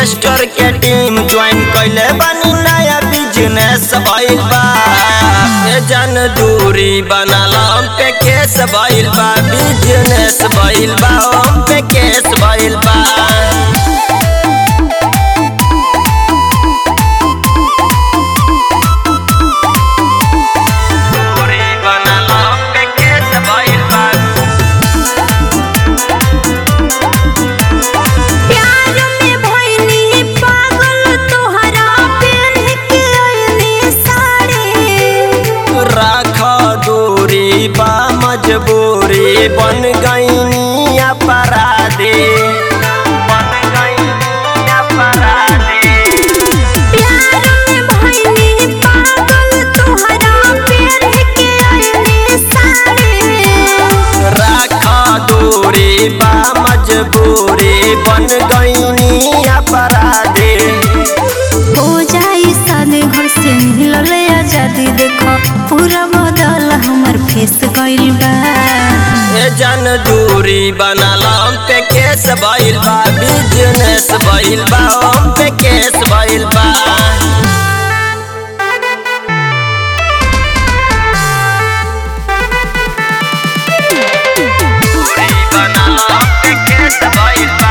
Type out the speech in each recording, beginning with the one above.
investor के team join कैले बानी नया बिजनेस भइल बा ए जन दूरी बनाला हम पे केस भइल बा बिजनेस भइल बा हम पे केस भइल बा दूरी बनाला हम पे केस भइल बा प्यार में भइली पागल तोहरा पेन के ओइनी साड़ी राख दूरी बा मजबूरी बन गईनी अपराधी बन गईनी अपराधी प्यार में भइली पागल तोहरा पेन के ओइनी साड़ी राख दूरी बा मजबूरी बन गईनी अपराधी हो जाई सादे घर से मिलले आजादी देखो पूरा बदल हमर फेस गइल बा ए जन दूरी बनाला हम पे केस भइल बा बिजनेस भइल बा हम पे केस भइल बा दूरी बनाला हम पे केस भइल बा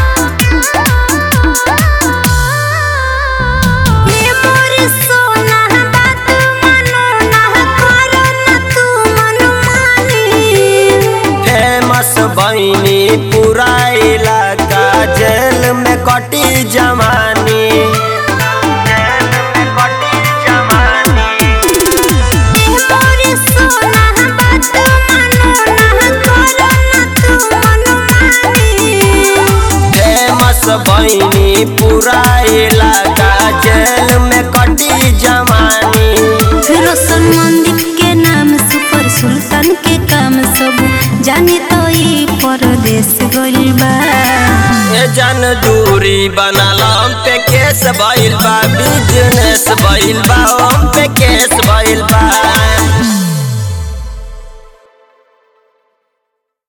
ये मोर सोना बात मनो ना करो ना तू मनमानी फेमस बहिनी पूरा इलाका जेल में कटी जमानी जेल में कटी जमानी मोर सोना बात मनो ना करो ना तू मनमानी फेमस बहिनी पूरा इलाका जेल में कटी जमानी रोशन मंदिर के नाम सुपर सुल्तान के काम सब जाने तो ई परदेश गइल बा ए जन दूरी बनाला हम पे केस भइल बा बिजनेस भइल बा हम पे केस भइल बा